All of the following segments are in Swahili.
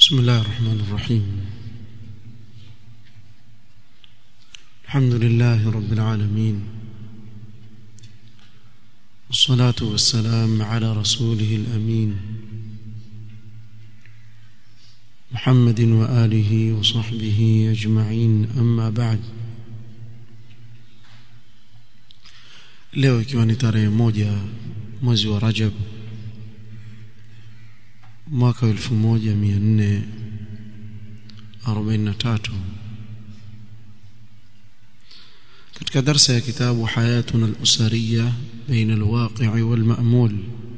بسم الله الرحمن الرحيم الحمد لله رب العالمين والصلاة والسلام على رسوله الأمين محمد وآله وصحبه أجمعين أما بعد leo ikiwa ni tarehe moja mwezi wa Rajab mwaka wa 1443 katika darsa ya kitabu hayatuna al-usariya baina al-waqi' wal-ma'mul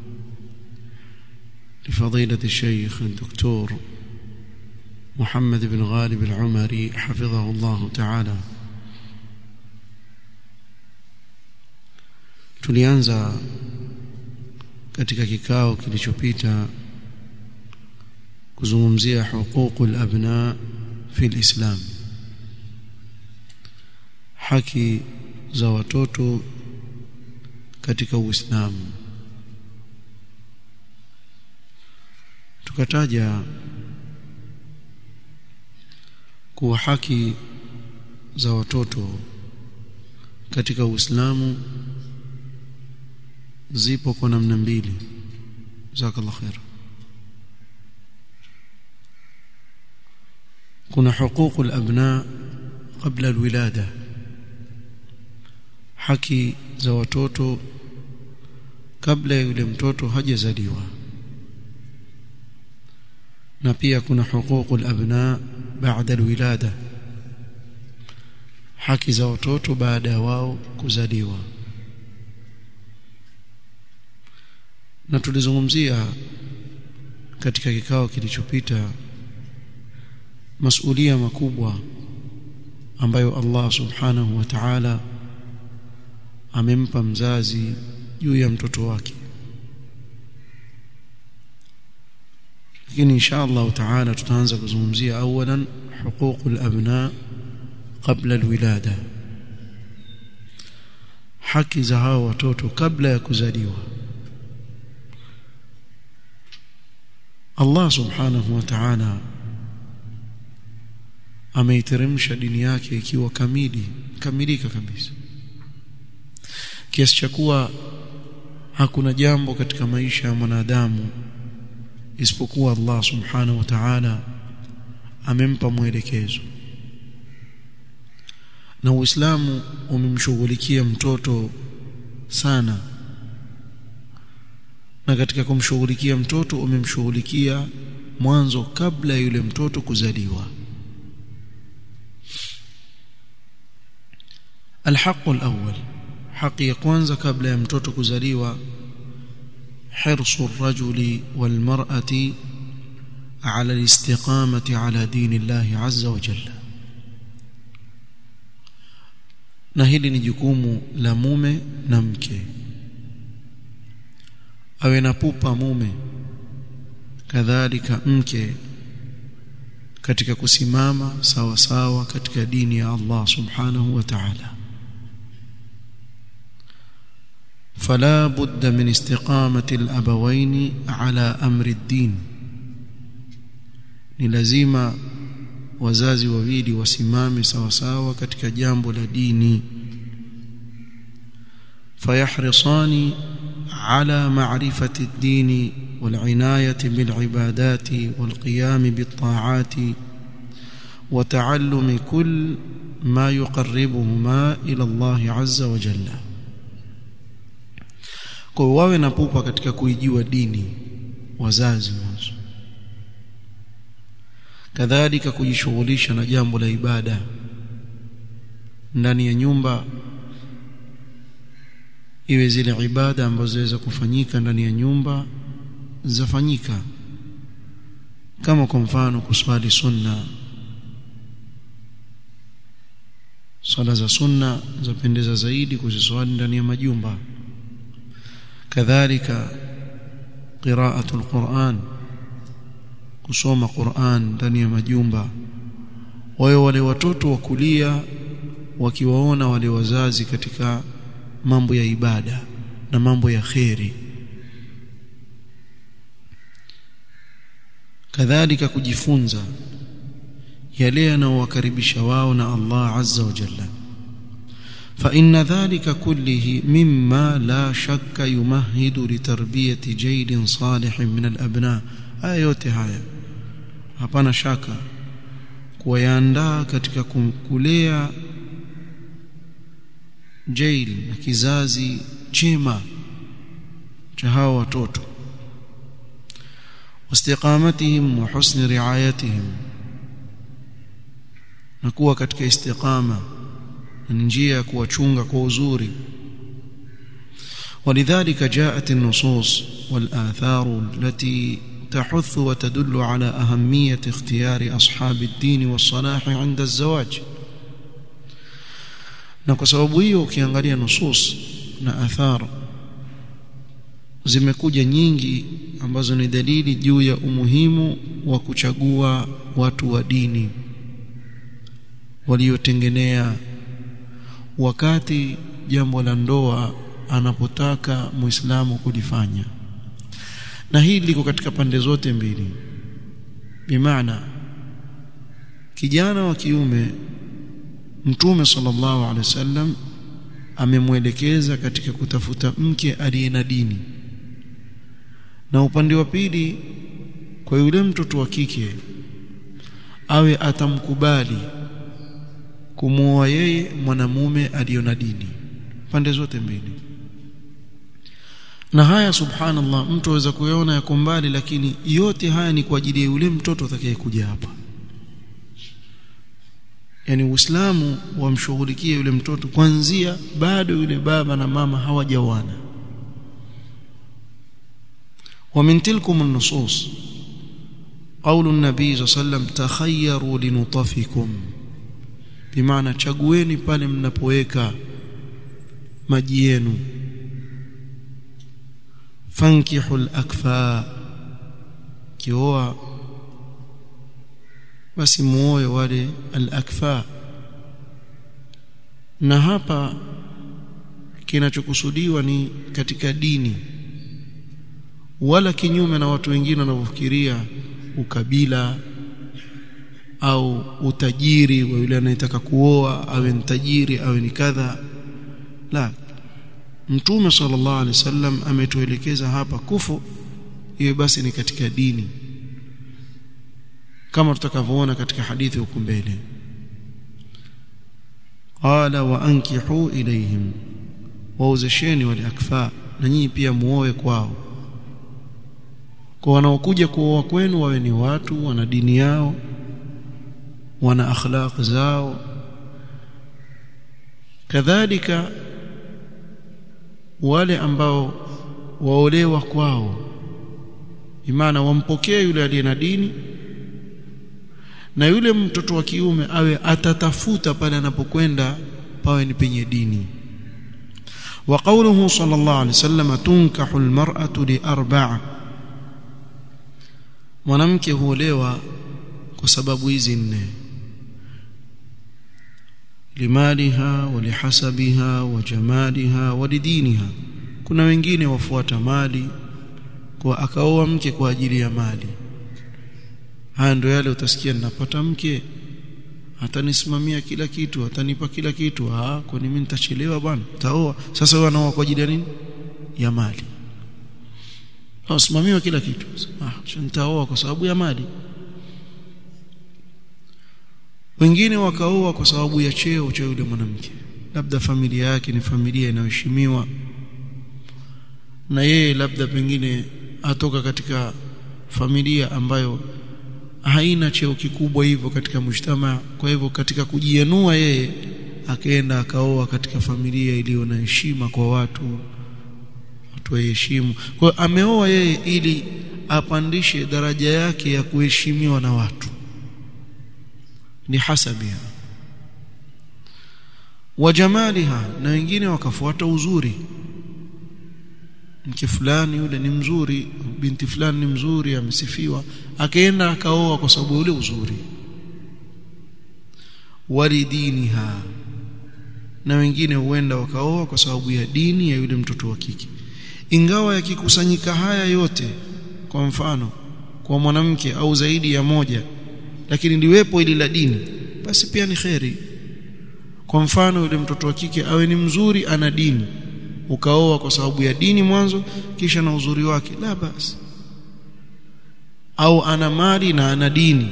لفضيلة الشيخ الدكتور محمد بن غالب العمري حفظه الله تعالى tulianza katika kikao kilichopita kuzungumzia huququ al-abna fi al-islam haki za watoto katika uislamu tukataja kuwa haki za watoto katika uislamu zipo kwa namna mbili jazakallahu khair kuna huquq al-abna qabla al-wilada haki za watoto kabla yule mtoto hajazaliwa na pia kuna huquq al-abna ba'da al-wilada haki za watoto baada ya wao kuzaliwa na tulizungumzia katika kikao kilichopita masulia makubwa ambayo Allah subhanahu wa ta'ala amempa mzazi juu ya mtoto wake lakini insha Allah ta'ala tutaanza kuzungumzia awalan huququl abna qabla alwilada haki za hao watoto kabla ya kuzaliwa Allah subhanahu wa ta'ala ameiteremsha dini yake ikiwa kamili kamilika kabisa kiasi cha kuwa hakuna jambo katika maisha ya mwanadamu isipokuwa Allah subhanahu wa ta'ala amempa mwelekezo na Uislamu umemshughulikia mtoto sana na katika kumshughulikia mtoto umemshughulikia mwanzo kabla yule mtoto kuzaliwa الحق الأول حق يكwanza kabla ya mtoto kuzaliwa حرص الرجل والمرأة على الاستقامة على دين الله عز وجل na hili ni jukumu la mume na mke awe na pupa mume kadhalika mke katika kusimama sawa sawa katika dini ya Allah subhanahu wa ta'ala فلا بد من استقامة الأبوين على أمر الدين ni lazima wazazi wawili wasimame sawa sawa katika jambo la dini fayahrisani على معرفة الدين والعناية بالعبادات والقيام بالطاعات وتعلم كل ما يقربهما إلى الله عز وجل kwa wawe na pupa katika kuijua dini wazazi mwanzo kadhalika kujishughulisha na jambo la ibada ndani ya nyumba iwe zile ibada ambazo zaweza kufanyika ndani ya nyumba zafanyika kama kwa mfano kuswali sunna swala za sunna zapendeza zaidi kuziswali ndani ya majumba kadhalika qiraatu alquran kusoma Qur'an ndani ya majumba wao wale watoto wa kulia wakiwaona wale wazazi katika mambo ya ibada na mambo ya kheri kadhalika kujifunza yale yanayowakaribisha wao na Allah azza wa jalla فإن ذلك كله مما لا شك يمهد لتربية جيل صالح من الأبناء آيات هاي hapana shaka kuyaandaa katika kulea jail na kizazi chema cha hawa watoto واستقامتهم وحسن رعايتهم na kuwa katika istiqama na njia ya kuwachunga kwa uzuri ولذلك جاءت النصوص والآثار التي تحث وتدل على أهمية اختيار أصحاب الدين والصلاح عند الزواج na kwa sababu hiyo ukiangalia nusus na athar zimekuja nyingi ambazo ni dalili juu ya umuhimu wa kuchagua watu wa dini waliotengenea wakati jambo la ndoa anapotaka muislamu kulifanya na hili liko katika pande zote mbili bimaana kijana wa kiume mtume sallallahu alaihi wasallam amemwelekeza katika kutafuta mke aliye na dini na upande wa pili kwa yule mtoto wa kike awe atamkubali kumuoa yeye mwanamume aliyo na dini pande zote mbili na haya subhanallah mtu aweza kuyaona yako mbali lakini yote haya ni kwa ajili ya yule mtoto atakayekuja hapa yani uislamu wamshughulikie yule mtoto kwanzia bado yule baba na mama hawajawana ومن تلكم النصوص قول النبي صلى الله عليه وسلم تخيروا لنطفكم بمعنى chagueni pale mnapoweka maji yenu fankihu al-akfa kioa basi muoe wale al-akfa na hapa kinachokusudiwa ni katika dini wala kinyume na watu wengine wanavyofikiria ukabila au utajiri wa yule anayetaka kuoa awe ni tajiri awe ni kadha la mtume sallallahu alaihi wasallam ametuelekeza hapa kufu hiyo basi ni katika dini kama tutakavyoona katika hadithi huko mbele qala wa ankihu ilayhim wauzesheni wale akfa na nyinyi pia muoe kwao kwa wanaokuja kuoa kwenu wawe ni watu wana dini yao wana akhlaq zao kadhalika wale ambao waolewa kwao imana wampokee yule aliye na dini na yule mtoto wa kiume awe atatafuta pale anapokwenda pawe ni penye dini wa qawluhu sallallahu alaihi wasallam tunkahu almar'atu li arba'a mwanamke huolewa kwa sababu hizi nne limaliha wa lihasabiha wa jamaliha wa lidiniha kuna wengine wafuata mali kwa akaoa mke kwa ajili ya mali haya ndio yale utasikia ninapata mke atanisimamia kila kitu atanipa kila kitu ah kwani mimi nitachelewa bwana taoa sasa wewe anaoa kwa ajili ya nini ya mali usimamiwa kila kitu ah nitaoa kwa sababu ya mali wengine wakaoa kwa sababu ya cheo cha yule mwanamke labda familia yake ni familia inayoheshimiwa na yeye labda pengine atoka katika familia ambayo haina cheo kikubwa hivyo katika mshtama kwa hivyo katika kujianua yeye akaenda akaoa katika familia iliyo na heshima kwa watu watu waheshimu kwa hiyo ameoa yeye ili apandishe daraja yake ya kuheshimiwa na watu ni hasabiha wa jamaliha na wengine wakafuata uzuri mke fulani yule ni mzuri binti fulani ni mzuri amesifiwa akaenda akaoa kwa sababu ule uzuri walidiniha na wengine huenda wakaoa kwa sababu ya dini ya yule mtoto wa kike ingawa yakikusanyika haya yote kwa mfano kwa mwanamke au zaidi ya moja lakini liwepo ili la dini basi pia ni kheri kwa mfano yule mtoto wa kike awe ni mzuri ana dini ukaoa kwa sababu ya dini mwanzo kisha na uzuri wake la basi au ana mali na ana dini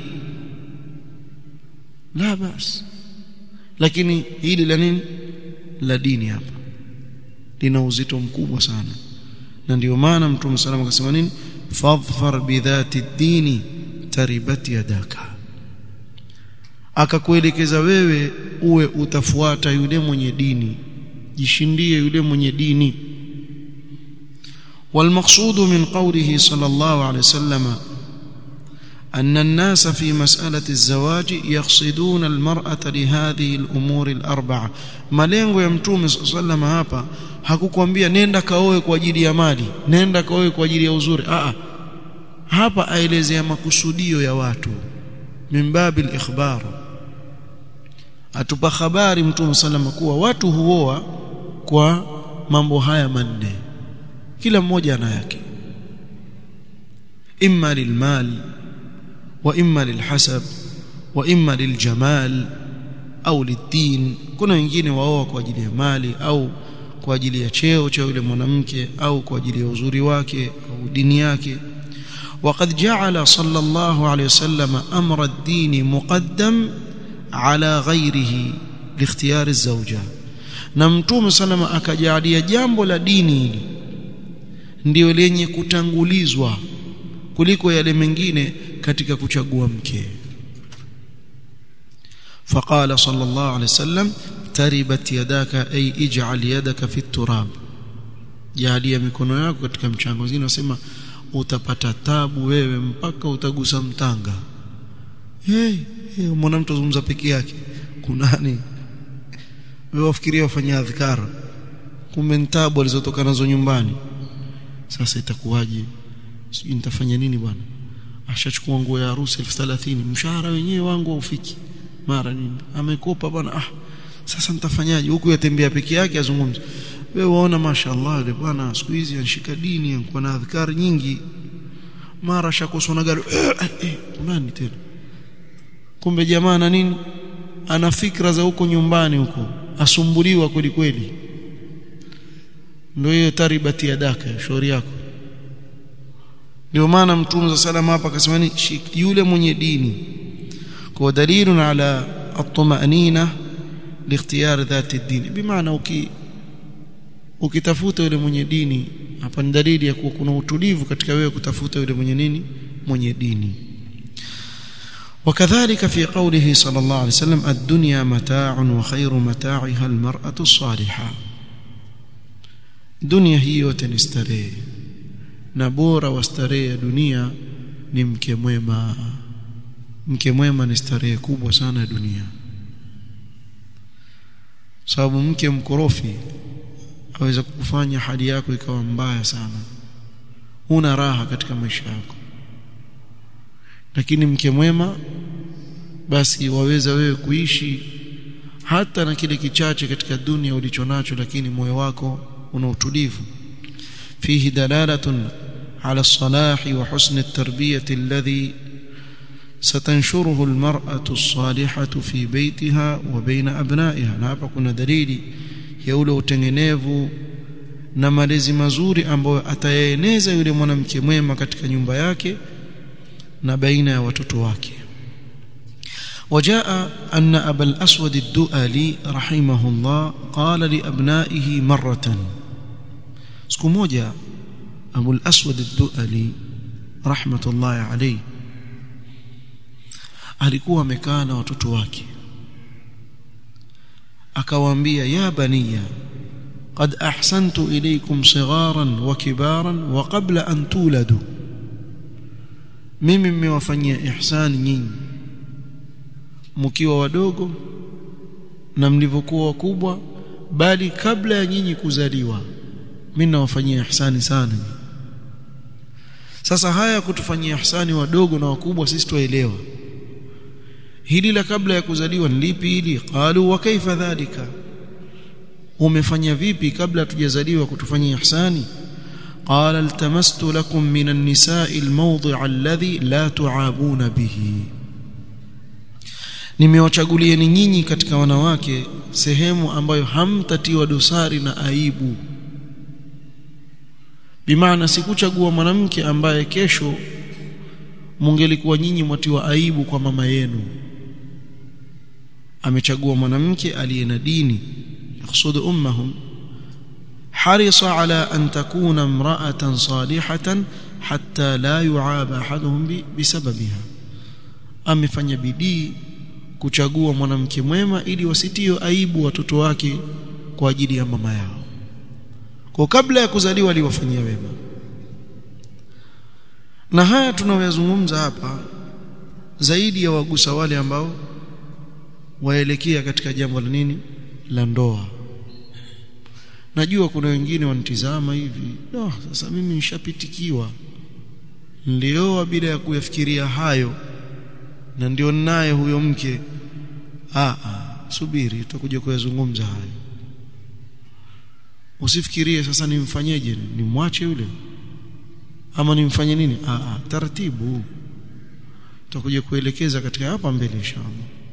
la basi lakini hili la nini la dini hapa lina uzito mkubwa sana na ndio maana mtume sallallahu akasema nini fadhfar bidhati dini taribat yadaka akakuelekeza wewe uwe utafuata yule mwenye dini jishindie yule mwenye dini والمقصود من قوله صلى الله عليه وسلم أن الناس في مسألة الزواج يقصدون المرأة لهذه الأمور الأربعة malengo ya mtume sallam hapa hakukwambia nenda kaoe kwa ajili ya mali nenda kaoe kwa ajili ya uzuri a hapa aelezea makusudio ya watu mimbabil ikhbar atupa habari mtume sallam kuwa watu huoa kwa mambo haya manne kila mmoja ana yake imma lilmal wa imma lilhasab wa imma liljamal au lidin kuna wengine waoa kwa ajili ya mali au kwa ajili ya cheo cha yule mwanamke au kwa ajili ya uzuri wake au dini yake وقد جعل صلى الله عليه وسلم أمر الدين مقدم على غيره لاختيار الزوجة na mtume salama akajalia jambo la dini hili ndio lenye kutangulizwa kuliko yale mengine katika kuchagua mke فقال صلى الله عليه وسلم تربت يداك أي اجعل يدك في التراب jalia mikono yako katika mchango zingine nasema utapata tabu wewe mpaka utagusa mtanga hey, hey mwana mtu azungumza peke yake kunani wewe wafikiria wafanya adhkar kumbe tabu alizotoka nazo nyumbani sasa itakuwaje sijui nitafanya nini bwana ashachukua nguo ya harusi 1030 mshahara wenyewe wangu haufiki mara nini amekopa bwana ah sasa nitafanyaje huku yatembea peke yake azungumza wewe waona mashaallah yule bwana siku hizi anashika dini anakuwa na adhkari nyingi mara shakoswa na gari nani tena kumbe jamaa na nini ana fikra za huko nyumbani huko asumbuliwa kweli kweli ndio hiyo taribati ya daka shauri yako ndio maana mtume sallallahu hapa akasema ni yule mwenye dini kwa dalilun ala at-tumanina likhtiyar dhati ad-din bimaana uki ukitafuta yule mwenye dini hapa ni dalili ya kuwa kuna utulivu katika wewe kutafuta yule mwenye nini mwenye dini وكذلك في قوله صلى الله عليه وسلم الدنيا متاع وخير متاعها المرأة الصالحة dunia hii yote ni starehe na bora wa starehe ya dunia ni mke mwema mke mwema ni starehe kubwa sana ya dunia sababu mke mkorofi aweza kukufanya hali yako ikawa mbaya sana huna raha katika maisha yako lakini mke mwema basi waweza wewe kuishi hata na kile kichache katika dunia ulichonacho lakini moyo wako una utulivu fihi dalalatun ala salahi wa husni at-tarbiyati alladhi satanshuruhu almar'atu as-salihatu fi baytiha wa baina abna'iha na hapa kuna dalili ya ule utengenevu na malezi mazuri ambayo atayaeneza yule mwanamke mwema katika nyumba yake na baina ya watoto wake وجاء أن أبا الأسود الدؤلي رحمه الله قال لأبنائه مرة سكموجا أبو الأسود الدؤلي رحمة الله عليه alikuwa amekaa na watoto wake akawaambia ya baniya qad ahsantu ilaykum sigharan wa kibaran wa qabla an tuladu mimi mmewafanyia ihsani nyinyi mkiwa wadogo na mlivyokuwa wakubwa bali kabla ya nyinyi kuzaliwa mimi nawafanyia ihsani sana sasa haya kutufanyia ihsani wadogo na wakubwa sisi tuelewa hili la kabla ya kuzaliwa ni lipi hili qalu wa kaifa dhalika umefanya vipi kabla tujazaliwa kutufanyia ihsani قال التمست لكم من النساء الموضع الذي لا تعابون به nimewachagulieni nyinyi katika wanawake sehemu ambayo hamtatiwa dosari na aibu bimaana sikuchagua mwanamke ambaye kesho mungelikuwa nyinyi mwatiwa aibu kwa mama yenu amechagua mwanamke aliye na dini yaksudu ummahum harisa ala an takuna imra'atan salihatan hatta la yu'aba ahaduhum bisababiha amefanya bidii kuchagua mwanamke mwema ili wasitio aibu watoto wake kwa ajili ya mama yao kwa kabla ya kuzaliwa aliwafanyia wema na haya tunayoyazungumza hapa zaidi ya wagusa wale ambao waelekea katika jambo la nini la ndoa najua kuna wengine wanitizama hivi no sasa mimi nishapitikiwa nilioa bila ya kuyafikiria hayo na ndio naye huyo mke ah ah subiri tutakuja kuyazungumza hayo usifikirie sasa nimfanyeje nimwache yule ama nimfanye nini ah ah taratibu tutakuja kuelekeza katika hapa mbele inshallah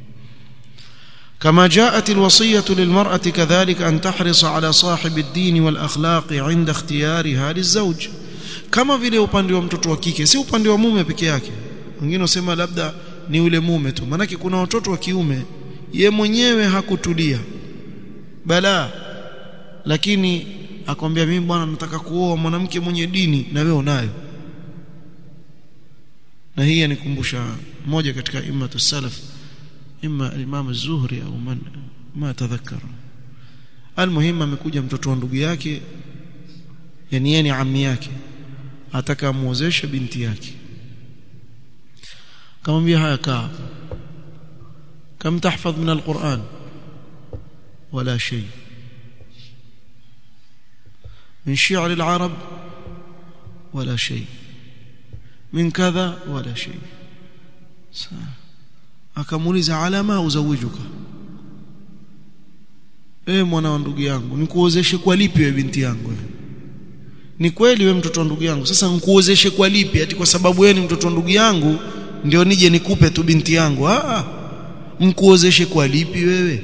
كما جاءت الوصية للمرأة كذلك أن تحرص على صاحب الدين والأخلاق عند اختيارها للزوج كما vile upande wa mtoto wa kike si upande wa mume peke yake wengine wasema labda ni yule mume tu manake kuna watoto wa kiume ye mwenyewe hakutulia bala lakini akwambia mimi bwana nataka kuoa mwanamke mwenye dini na wewe unayo na hii yanikumbusha mmoja katika imatu salaf imma imam az-zuhri au man ma tadhakkar almuhim amekuja mtoto wa ndugu yake yani yeye ni ammi yake ataka muozeshe binti yake kamwambia haya kaa كم تحفظ من القرآن ولا شيء من شعر العرب ولا شيء من كذا ولا شيء akamuuliza alama uzawijuka eh mwana wa ndugu yangu nikuozeshe kwa lipi wewe binti yangu ni kweli wewe mtoto wa ndugu yangu sasa nikuozeshe kwa lipi ati kwa sababu wewe ni mtoto wa ndugu yangu ndio nije nikupe tu binti yangu ah mkuozeshe kwa lipi wewe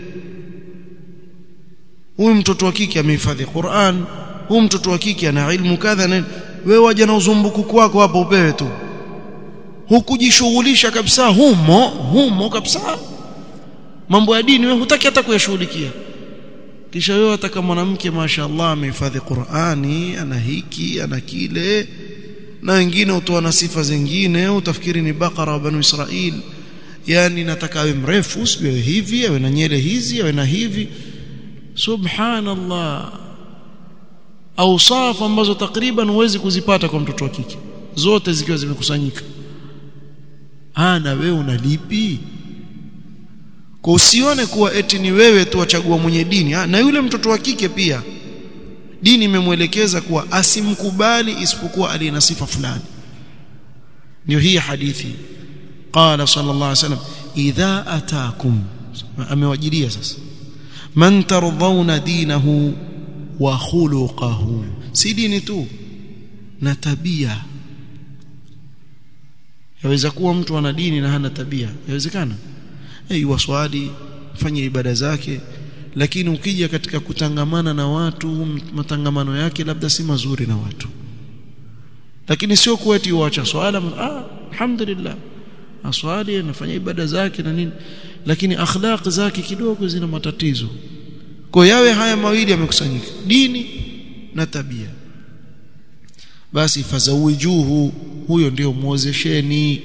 huyu mtoto wa kike amehifadhi Qur'an huyu mtoto wa kike ana ilmu kadha na wewe waje na uzumbuku kwako hapo upewe tu hukujishughulisha kabisa humo humo kabisa mambo ya dini wewe hutaki hata kuyashughulikia kisha wewe ataka mwanamke mashaallah amehifadhi Qur'ani ana hiki ana kile na wengine utoa na sifa zingine utafikiri ni bakara wa banu Israil yani nataka awe mrefu siwe hivi awe na nyele hizi awe na hivi subhanallah awsaf ambazo takriban huwezi kuzipata kwa mtoto wa kike zote zikiwa zimekusanyika ana wewe unalipi kwa usione kuwa eti ni wewe tu wachagua mwenye dini ha, na yule mtoto wa kike pia dini imemwelekeza kuwa asimkubali isipokuwa aliye na sifa fulani ndio hii hadithi qala sallallahu alaihi wasallam idha ataakum amewajilia sasa man tardhauna dinahu wa khuluquhu si dini tu na tabia yaweza kuwa mtu ana dini na hana tabia yawezekana hey, waswali fanye ibada zake lakini ukija katika kutangamana na watu matangamano yake labda si mazuri na watu lakini sio kuwa eti uacha swala ah alhamdulillah aswali anafanya ibada zake na nini lakini akhlaq zake kidogo zina matatizo kwa yawe haya mawili yamekusanyika dini na tabia basi fazawijuhu huyo ndio muozesheni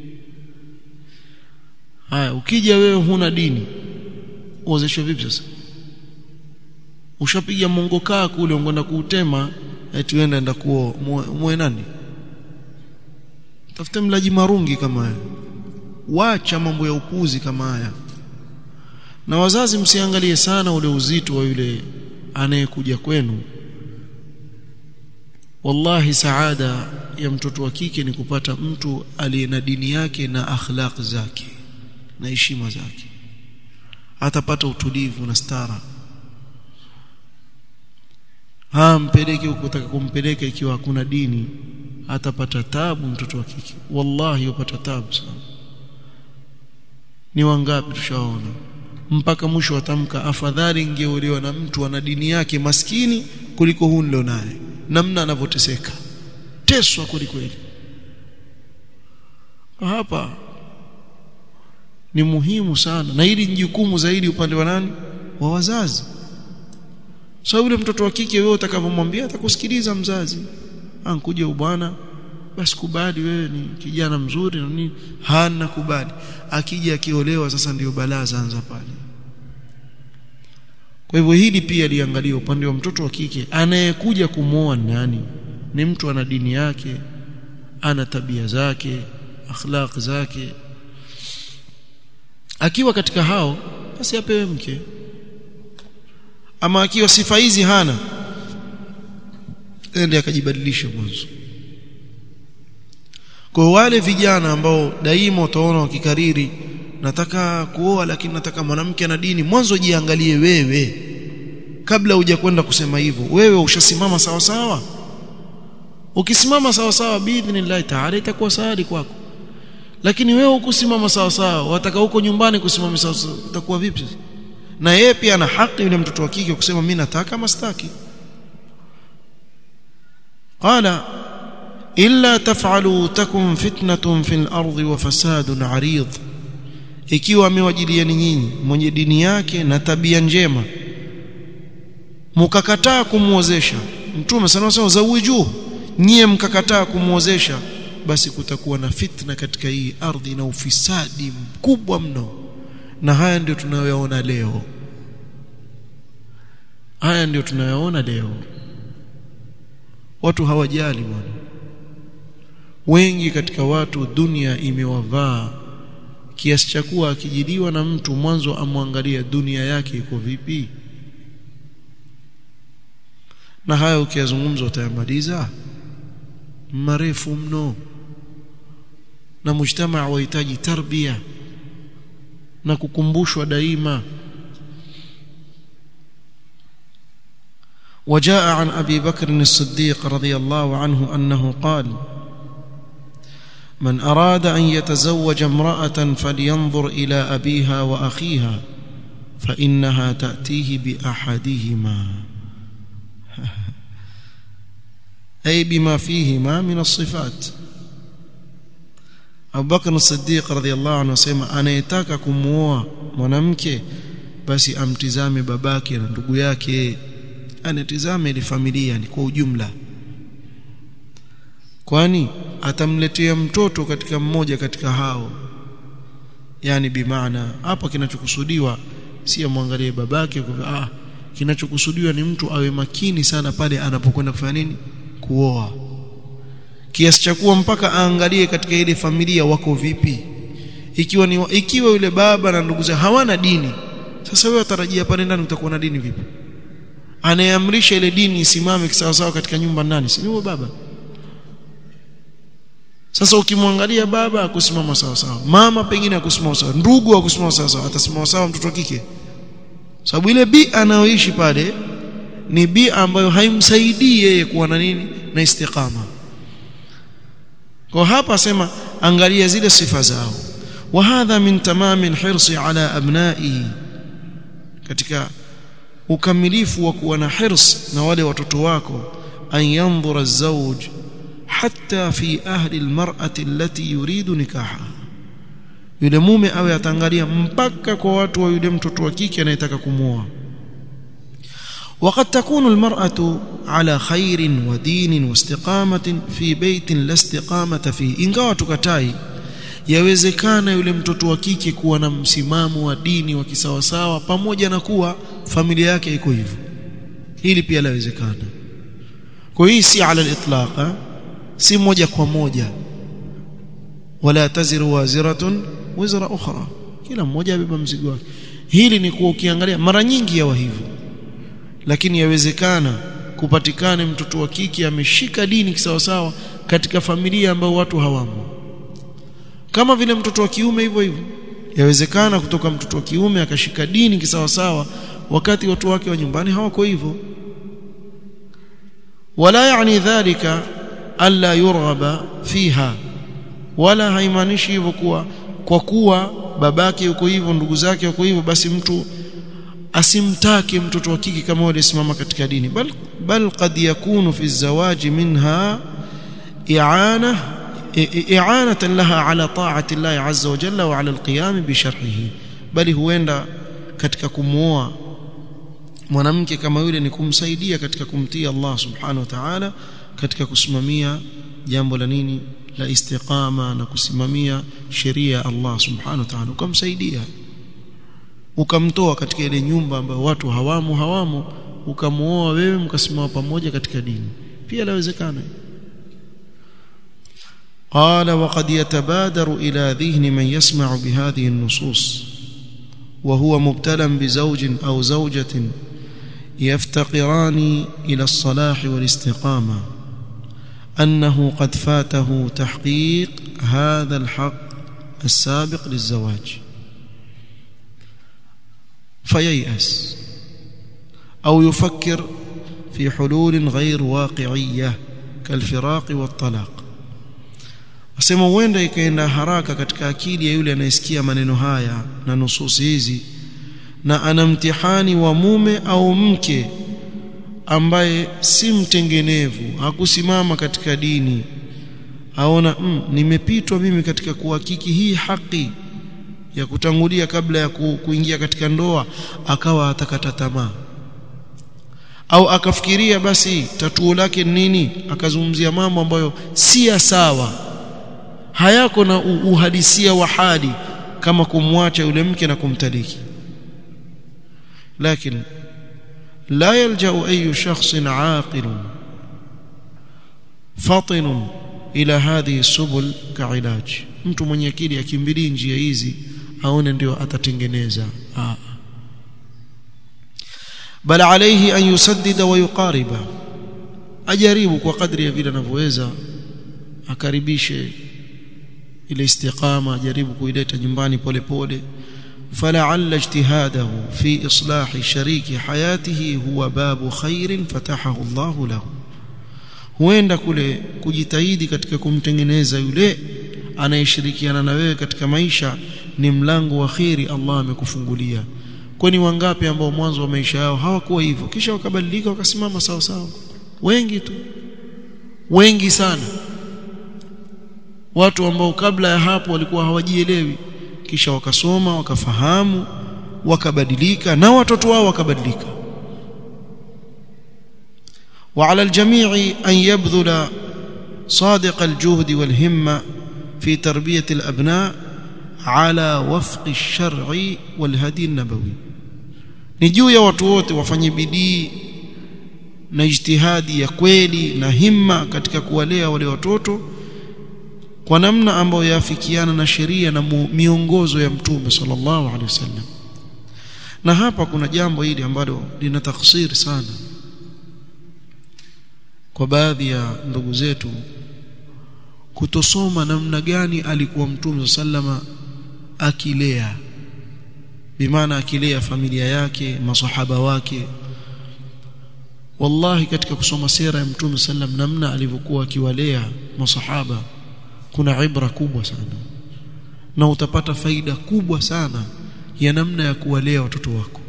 haya ukija wewe huna dini uozeshwe vipi sasa ushapiga mongo kaa kule ungeenda kuutema eti uenda enda kuo muwe nani tafute mlaji marungi kama haya wacha mambo ya upuzi kama haya na wazazi msiangalie sana ule uzito wa yule anayekuja kwenu wallahi saada ya mtoto wa kike ni kupata mtu aliye na dini yake na akhlaq zake na heshima zake atapata utulivu na stara ha mpeleke huko utaka kumpeleka ikiwa hakuna dini atapata tabu mtoto wa kike wallahi upata tabu sana ni wangapi tushaona mpaka mwisho watamka afadhali ingeolewa na mtu ana dini yake maskini kuliko huu ndio naye namna anavyoteseka teswa kuliko ile hapa ni muhimu sana na hili ni jukumu zaidi upande wa nani wa wazazi sababu so, yule mtoto wa kike wewe utakavyomwambia atakusikiliza mzazi ankuja bwana basi kubali wewe ni kijana mzuri na nini hana kubali akija akiolewa sasa ndiyo balaa zaanza pale kwa hivyo hili pia liangalia upande wa mtoto wa kike anayekuja kumwoa nani ni mtu ana dini yake ana tabia zake akhlaq zake akiwa katika hao basi apewe mke ama akiwa sifa hizi hana ende akajibadilisha mwanzo kwa wale vijana ambao daima utaona wakikariri nataka kuoa lakini nataka mwanamke na dini mwanzo jiangalie wewe kabla hujakwenda kusema hivyo wewe ushasimama sawa sawa ukisimama sawa sawa biidhnillah taala itakuwa saadi kwako lakini wewe ukusimama sawa sawa wataka huko nyumbani kusimama sawa sawa utakuwa vipi na yeye pia ana haki yule mtoto wa kike kusema mimi nataka ama sitaki qala illa taf'alu takun fitnatun fil ardi wa fasadun 'arid ikiwa amewajilieni nyinyi mwenye dini yake na tabia njema mkakataa kumuozesha mtume sana sana zawiju nyie mkakataa kumuozesha basi kutakuwa na fitna katika hii ardhi na ufisadi mkubwa mno na haya ndio tunayoyaona leo haya ndio tunayoona leo watu hawajali bwana wengi katika watu dunia imewavaa kiasi cha kuwa akijiliwa na mtu mwanzo amwangalia dunia yake iko vipi na haya ukiyazungumza utayamaliza marefu mno na mujtamaa wahitaji tarbia na kukumbushwa daima وجاء عن أبي بكر الصديق رضي الله عنه أنه قال من أراد أن يتزوج امرأة فلينظر إلى أبيها وأخيها فإنها تأتيه بأحدهما أي بما فيهما من الصفات أبو بكر الصديق رضي الله عنه سيما anayetaka kumuoa mwanamke basi amtizame babake na ndugu yake anatizame ile familia ni kwa ujumla kwani atamletea mtoto katika mmoja katika hao yani bimaana hapa kinachokusudiwa si amwangalie babake kwa ah kinachokusudiwa ni mtu awe makini sana pale anapokwenda kufanya nini kuoa kiasi cha kuwa mpaka aangalie katika ile familia wako vipi ikiwa ni ikiwa yule baba na ndugu zake hawana dini sasa wewe utarajia pale ndani utakuwa na dini vipi anayeamrisha ile dini isimame kisawasawa katika nyumba nani si huyo baba sasa ukimwangalia baba akusimama sawa sawa mama pengine akusimama sawa ndugu akusimama sawa sawa atasimama sawa mtoto wa kike sababu ile bi anayoishi pale ni bi ambayo haimsaidii yeye kuwa na nini na istiqama kwa hapa asema angalia zile sifa zao wa hadha min tamami alhirsi ala abnaihi katika ukamilifu wa kuwa na hirs na wale watoto wako an yanzura az-zawj hatta fi ahli almar'ati allati yuridu nikaha yule mume awe atangalia mpaka kwa watu wa yule mtoto wa kike anayetaka kumuoa وقد تكون المرأة على خير ودين واستقامة في بيت لا استقامة فيه ingawa tukatai yawezekana yule mtoto wa kike kuwa na msimamo wa dini wa kisawasawa pamoja na kuwa familia yake iko hivyo hili pia lawezekana kwa hii si ala al-itlaq si moja kwa moja wala taziru waziratun wizra ukhra kila mmoja abeba mzigo wake hili ni kuwa ukiangalia mara nyingi yawa hivyo lakini yawezekana kupatikane mtoto wa kike ameshika dini kisawasawa katika familia ambayo watu hawamo kama vile mtoto wa kiume hivyo hivyo yawezekana kutoka mtoto wa kiume akashika dini kisawasawa wakati watu wake wa nyumbani hawako hivyo wala yani dhalika alla yurghaba fiha wala haimaanishi hivyo kuwa kwa kuwa babake yuko hivyo ndugu zake yuko hivyo basi mtu asimtake mtoto wa kike kama yule simama katika dini bal bal qad yakunu fi zawaji minha i'ana i'anatan laha ala ta'ati Allah azza wa jalla wa ala alqiyam bi sharhihi bali huenda katika kumuoa mwanamke kama yule ni kumsaidia katika kumtii Allah subhanahu wa ta'ala katika kusimamia jambo la nini la istiqama na kusimamia sheria ya Allah subhanahu wa ta'ala ukamsaidia ukamtoa katika ile nyumba ambayo watu hawamo hawamo ukamuoa wewe mkasimama pamoja katika dini pia lawezekana قال وقد يتبادر إلى ذهن من يسمع بهذه النصوص وهو مبتلى بزوج أو زوجة يفتقران إلى الصلاح والاستقامة أنه قد فاته تحقيق هذا الحق السابق للزواج فييأس أو يفكر في حلول غير واقعية كالفراق والطلاق asema huenda ikaenda haraka katika akili ya yule anayesikia maneno haya na nususi hizi na ana mtihani wa mume au mke ambaye si mtengenevu hakusimama katika dini aona mm, nimepitwa mimi katika kuhakiki hii haki ya kutangulia kabla ya ku, kuingia katika ndoa akawa atakata tamaa au akafikiria basi tatuo lake nini akazungumzia mambo ambayo si ya sawa hayako na uhalisia wa hali kama kumwacha yule mke na kumtaliki lakini لا يلجأ أي شخص عاقل فطن إلى هذه السبل كعلاج mtu mwenye akili akimbilii njia hizi aone ndio atatengeneza bal alayhi an yusaddida wa yuqariba ajaribu kwa kadri ya vile anavyoweza akaribishe ile istiqama ajaribu kuileta nyumbani pole pole فلعل اجتهاده في إصلاح شريك حياته هو باب خير فتحه الله له huenda kule kujitahidi katika kumtengeneza yule anayeshirikiana na wewe katika maisha ni mlango wa khiri Allah amekufungulia kwani wangapi ambao mwanzo wa maisha yao hawakuwa hivyo kisha wakabadilika wakasimama sawa sawa wengi tu wengi sana watu ambao kabla ya hapo walikuwa hawajielewi kisha wakasoma wakafahamu wakabadilika na watoto wao wakabadilika وعلى الجميع أن يبذل صادق الجهد والهمة في تربية الأبناء على وفق الشرع والهدي النبوي نجو يا watu wote wafanye bidii na ijtihadi ya kweli na himma katika kuwalea wale watoto kwa namna ambayo yafikiana na sheria na miongozo ya mtume sallallahu alaihi wasallam na hapa kuna jambo hili ambalo lina taksiri sana kwa baadhi ya ndugu zetu kutosoma namna gani alikuwa mtume sallama akilea bimaana akilea familia yake masahaba wake wallahi katika kusoma sera ya mtume sallam namna alivyokuwa akiwalea masahaba kuna ibra kubwa sana na utapata faida kubwa sana ya namna ya kuwalea watoto wako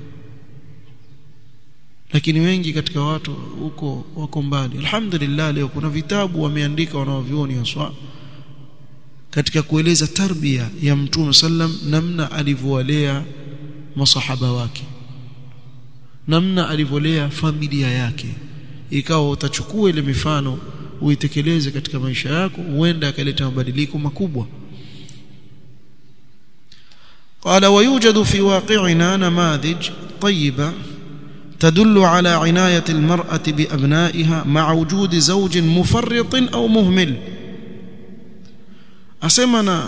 lakini wengi katika watu huko wako mbali alhamdulillah leo kuna vitabu wameandika wanaovioni haswa katika kueleza tarbia ya mtume sallam namna alivyowalea masahaba wake namna alivyolea familia yake ikawa utachukua ile mifano uitekeleze katika maisha yako huenda akaleta mabadiliko makubwa قال ويوجد في واقعنا نماذج طيبة تدل على عناية المرأة بأبنائها مع وجود زوج مفرط أو مهمل أسمنا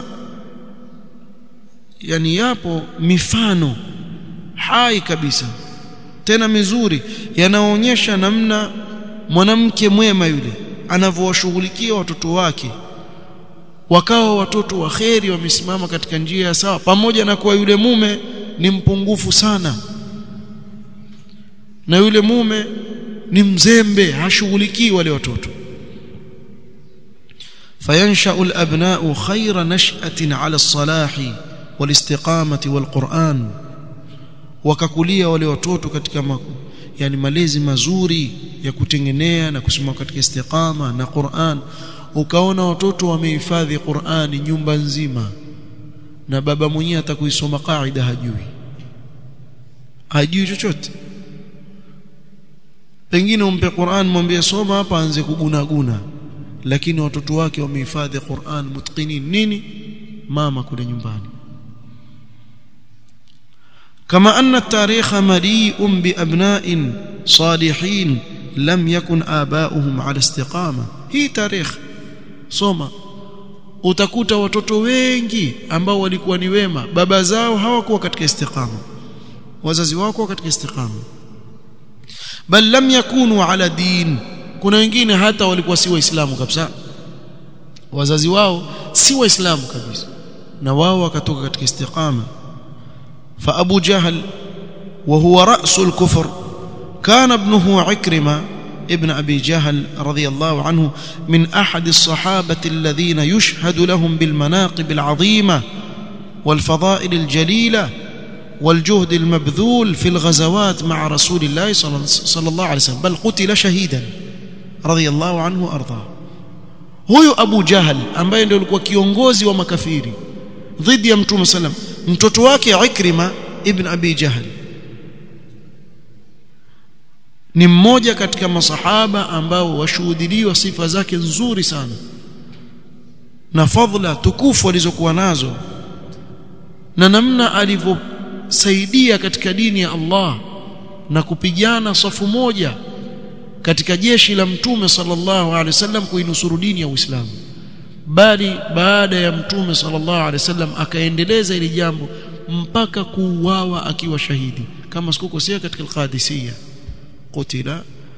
yani yapo mifano hai kabisa tena mizuri yanaonyesha namna mwanamke mwema yule anavyowashughulikia watoto wake wakawa watoto wa kheri wamesimama katika njia ya sawa pamoja na kuwa yule mume ni mpungufu sana na yule mume ni mzembe hashughulikii wale watoto فينشأ الأبناء خير نشأة على الصلاح والاستقامة والقرآن wakakulia wale watoto katika maku, yani malezi mazuri ya kutengenea na kusimama katika istiqama na Qur'an ukaona watoto wamehifadhi Qur'ani nyumba nzima na baba mwenyewe atakuisoma kaida hajui hajui chochote pengine umpe Qur'an mwambie soma hapa anze kugunaguna lakini watoto wake wamehifadhi Qur'an mutqinin nini mama kule nyumbani كما أن التاريخ مليء بأبناء صالحين لم يكن آباؤهم على استقامة هي تاريخ soma utakuta watoto wengi ambao walikuwa ni wema baba zao hawakuwa katika istiqama wazazi wao katika istiqama bal lam yakunu ala din kuna wengine hata walikuwa si waislamu kabisa wazazi wao si waislamu kabisa na wao wakatoka katika istiqama fa abu jahl wa huwa ra'sul kufr kana ibnuhu ikrima ابن أبي جهل رضي الله عنه من أحد الصحابة الذين يشهد لهم بالمناقب العظيمة والفضائل الجليلة والجهد المبذول في الغزوات مع رسول الله صلى الله عليه وسلم بل قتل شهيدا رضي الله عنه وأرضاه huyu Abu Jahal ambaye ndio alikuwa kiongozi wa makafiri dhidi ya Mtume sallam mtoto wake Ikrima ibn Abi Jahal ni mmoja katika masahaba ambao washuhudiliwa sifa zake nzuri sana na fadhila tukufu alizokuwa nazo na namna alivyosaidia katika dini ya Allah na kupigana safu moja katika jeshi la mtume sallallahu alaihi wasallam kuinusuru dini ya Uislamu bali baada ya mtume sallallahu alaihi wasallam akaendeleza ili jambo mpaka kuuawa akiwa shahidi kama sikukosea katika al-Qadisiyah قتل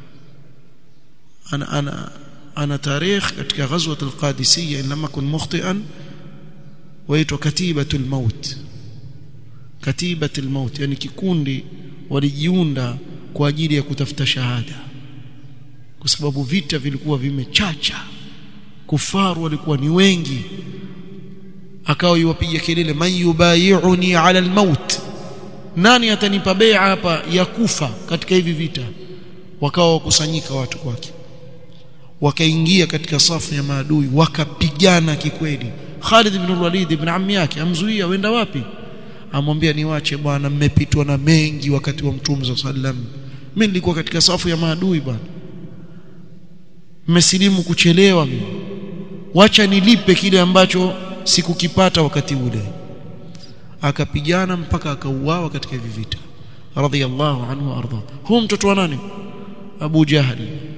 أنا أنا أنا تاريخ katika غزوة القادسية إن لم أكن مخطئا ويتوا كتيبة الموت كتيبة الموت يعني kikundi walijiunda kwa ajili ya kutafuta shahada kwa sababu vita vilikuwa vimechacha kufaru walikuwa ni wengi akawa yuwapiga kelele man yubayi'uni ala almaut nani atanipa bai'a hapa ya kufa katika hivi vita wakawa wakusanyika watu kwake wakaingia katika safu ya maadui wakapigana kikweli Khalid ibn Walid ibn ammi yake amzuia wenda wapi amwambia niwache bwana mmepitwa na mengi wakati wa mtume sallam mimi nilikuwa katika safu ya maadui bwana mmesilimu kuchelewa mimi wacha nilipe kile ambacho sikukipata wakati ule akapigana mpaka akauawa katika hivi vita radhiyallahu anhu arda huyo mtoto wa nani Abu Jahal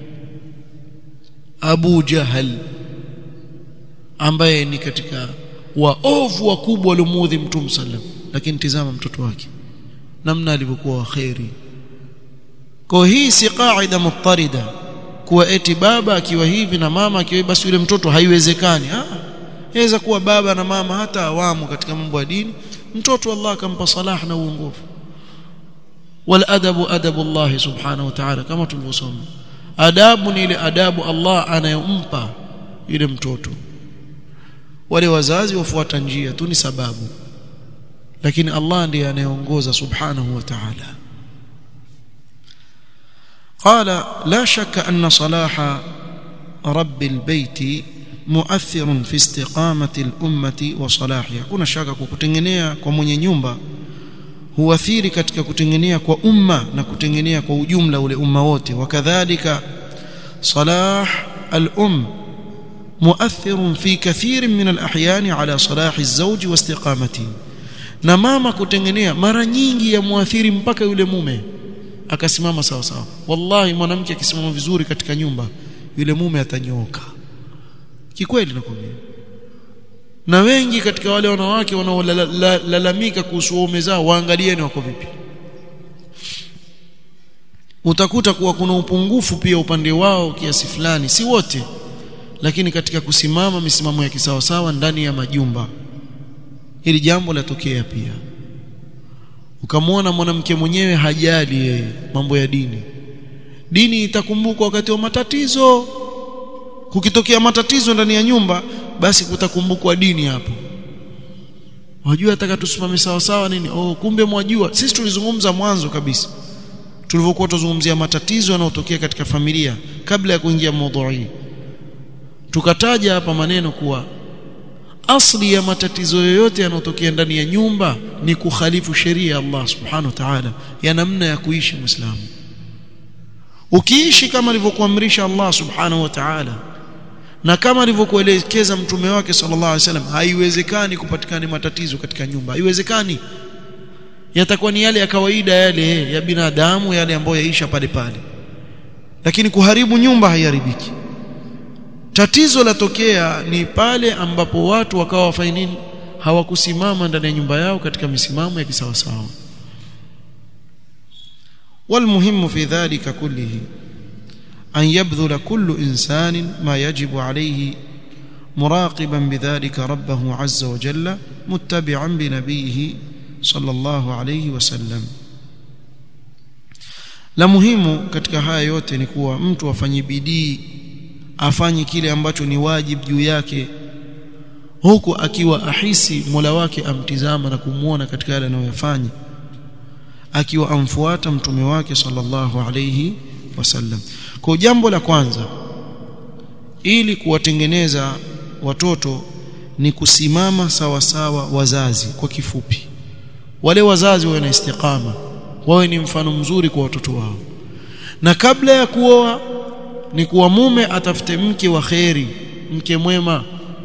Abu Jahal ambaye ni katika waovu wakubwa waliomuudhi mtume sallam lakini tizama mtoto wake namna alivyokuwa waheri kwa hii si qaida muttarida kuwa eti baba akiwa hivi na mama akiwa basi yule mtoto haiwezekani ah inaweza kuwa baba na mama hata awamu katika mambo ya dini mtoto Allah akampa salah na uongofu wal adabu adabu Allah subhanahu wa ta'ala kama tulivyosoma adabu ni ile adabu Allah anayompa yule mtoto wale wazazi wafuata njia tu ni sababu lakini Allah ndiye anayeongoza subhanahu wa ta'ala قال لا شك أن صلاح رب البيت مؤثر في استقامة الأمة وصلاحها kuna shaka kwa kutengenea kwa mwenye nyumba huathiri katika kutengenea kwa umma na kutengenea kwa ujumla ule umma wote wakadhalika salah al-um مؤثر في كثير من الأحيان على صلاح الزوج واستقامته na mama kutengenea mara nyingi ya muathiri mpaka yule mume akasimama sawa sawa wallahi mwanamke akisimama vizuri katika nyumba yule mume atanyooka kikweli nakwambia na wengi katika wale wanawake wanaolalamika kuhusu waume zao waangalieni wako vipi utakuta kuwa kuna upungufu pia upande wao kiasi fulani si wote lakini katika kusimama misimamo ya kisawa sawa ndani ya majumba hili jambo latokea pia ukamwona mwanamke mwenyewe hajali yeye mambo ya dini dini itakumbukwa wakati wa matatizo kukitokea matatizo ndani ya nyumba basi kutakumbukwa dini hapo wajua ataka tusimame sawa sawa nini oh kumbe mwajua sisi tulizungumza mwanzo kabisa tulivyokuwa tuzungumzia matatizo yanayotokea katika familia kabla ya kuingia mada tukataja hapa maneno kuwa asli ya matatizo yoyote yanayotokea ndani ya nyumba ni kukhalifu sheria ya Allah subhanahu wa ta'ala ya namna ya kuishi muislamu ukiishi kama alivyokuamrisha Allah subhanahu wa ta'ala na kama alivyokuelekeza mtume wake sallallahu alaihi wasallam haiwezekani kupatikana matatizo katika nyumba haiwezekani yatakuwa ni yale ya kawaida yale ya binadamu yale ambayo yaisha pale pale lakini kuharibu nyumba haiharibiki tatizo latokea ni pale ambapo watu wakawa wafanya nini hawakusimama ndani ya nyumba yao katika misimamo ya kisawasawa والمهم في ذلك كله أن يبذل كل إنسان ما يجب عليه مراقبا بذلك ربه عز وجل متبعا بنبيه صلى الله عليه وسلم la muhimu katika haya yote ni kuwa mtu afanye bidii afanye kile ambacho ni wajibu juu yake huku akiwa ahisi Mola wake amtizama na kumuona katika yale anayoyafanya akiwa amfuata mtume wake sallallahu alayhi wasallam kwa jambo la kwanza ili kuwatengeneza watoto ni kusimama sawa sawa wazazi kwa kifupi wale wazazi wawe na istiqama wawe ni mfano mzuri kwa watoto wao na kabla ya kuoa ni kuwa mume atafute mke wa kheri mke mwema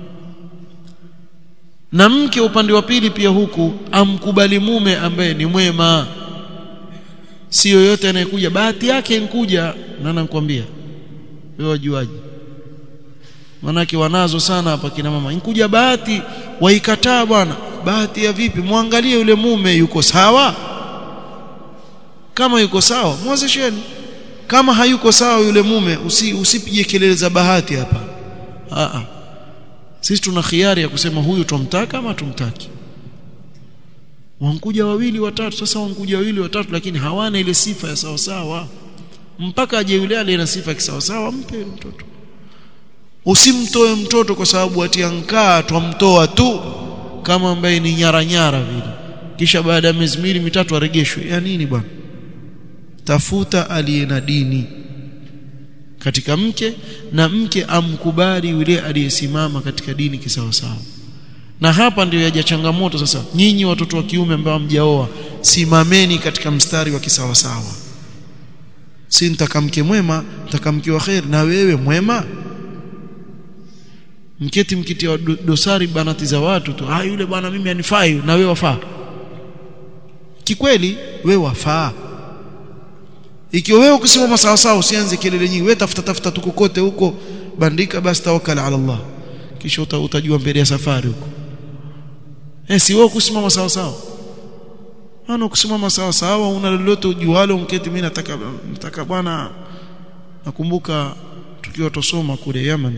na mke upande wa pili pia huku amkubali mume ambaye ni mwema si yoyote anayekuja bahati yake nkuja na nakwambia wewe wajuaje manake wanazo sana hapa kina mama nkuja bahati waikataa bwana bahati ya vipi muangalie yule mume yuko sawa kama yuko sawa mwozesheni kama hayuko sawa yule mume usi, usipige kelele za bahati hapa a a sisi tuna khiari ya kusema huyu tumtaka ama tumtaki wankuja wawili watatu sasa wankuja wawili watatu lakini hawana ile sifa ya sawa sawa mpaka aje yule aliye na sifa ya sawa sawa mpe mtoto usimtoe mtoto kwa sababu atiankaa twamtoa tu kama ambaye ni nyara nyara vile kisha baada ya miezi miwili mitatu aregeshwe ya nini bwana tafuta aliye na dini katika mke na mke amkubali yule aliyesimama katika dini kisawasawa na hapa ndio yaja changamoto sasa nyinyi watoto wa kiume ambao hamjaoa simameni katika mstari wa kisawasawa si nitaka mke mwema nitaka mke wa khair na wewe mwema mketi mkitia dosari banati za watu tu ah yule bwana mimi anifai na wewe wafaa kikweli wewe wafaa ikiwa wewe ukisimama sawa sawa usianze kelele nyingi wewe tafuta tafuta tu kokote huko bandika basi tawakkal ala Allah kisha utajua mbele ya safari huko eh si wewe kusimama sawa sawa ana kusimama sawa sawa una lolote ujualo mketi mimi nataka nataka bwana nakumbuka tukiwa tosoma kule Yemen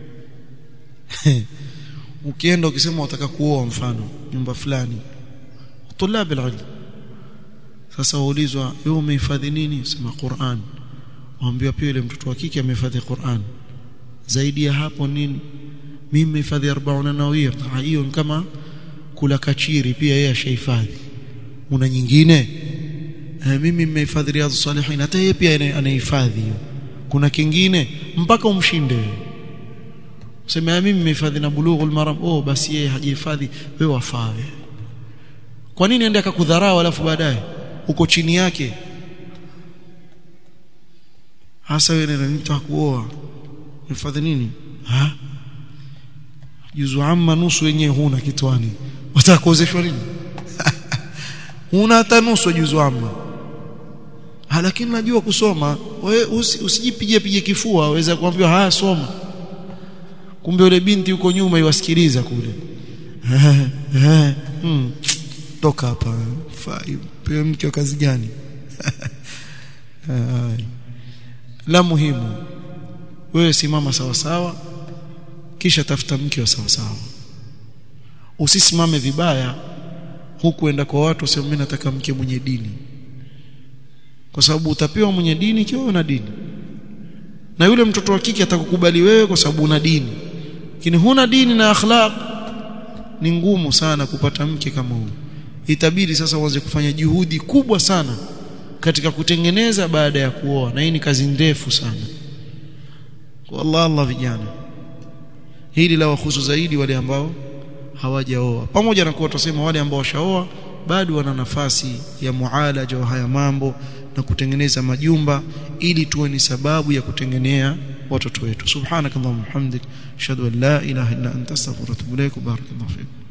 ukienda ukisema unataka kuoa mfano nyumba fulani tulab alilm sasa waulizwa wewe umehifadhi nini sema Qur'an waambiwa pia yule mtoto wa kike amehifadhi Qur'an zaidi ya hapo nini mimi nimehifadhi 40 nawia hiyo ni kama kula kachiri pia yeye ashahifadhi una nyingine eh, mimi nimehifadhi riyadhus salihin hata yeye pia anahifadhi hiyo kuna kingine mpaka umshinde sema mimi nimehifadhi na bulughul maram oh basi yeye hajihifadhi wewe wafaa kwa nini ende akakudharau alafu baadaye uko chini yake hasa wewe ndio nitaka kuoa hifadhi nini ha juzu amma nusu yenyewe huna kitwani wataka kuozeshwa nini huna hata nusu juzu amma ha lakini najua kusoma wewe usi, usijipige pige kifua waweza kuambiwa haya soma kumbe yule binti yuko nyuma iwasikiliza kule hmm. toka hapa pewe mke wa kazi gani la muhimu wewe simama sawa sawa kisha tafuta mke wa sawa sawa usisimame vibaya huku enda kwa watu useme mimi nataka mke mwenye dini kwa sababu utapewa mwenye dini ikiwa una dini na yule mtoto wa kike atakukubali wewe kwa sababu una dini lakini huna dini na akhlaq ni ngumu sana kupata mke kama huyo itabidi sasa uanze kufanya juhudi kubwa sana katika kutengeneza baada ya kuoa na hii ni kazi ndefu sana kwa Allah Allah vijana hili la wahusu zaidi wale ambao hawajaoa pamoja na kuwa tusema wale ambao washaoa bado wana nafasi ya mualaja wa haya mambo na kutengeneza majumba ili tuwe ni sababu ya kutengenea watoto wetu subhanakallahumma hamdik ashhadu an la ilaha illa anta astaghfiruka wa atubu ilaik barakallahu fiik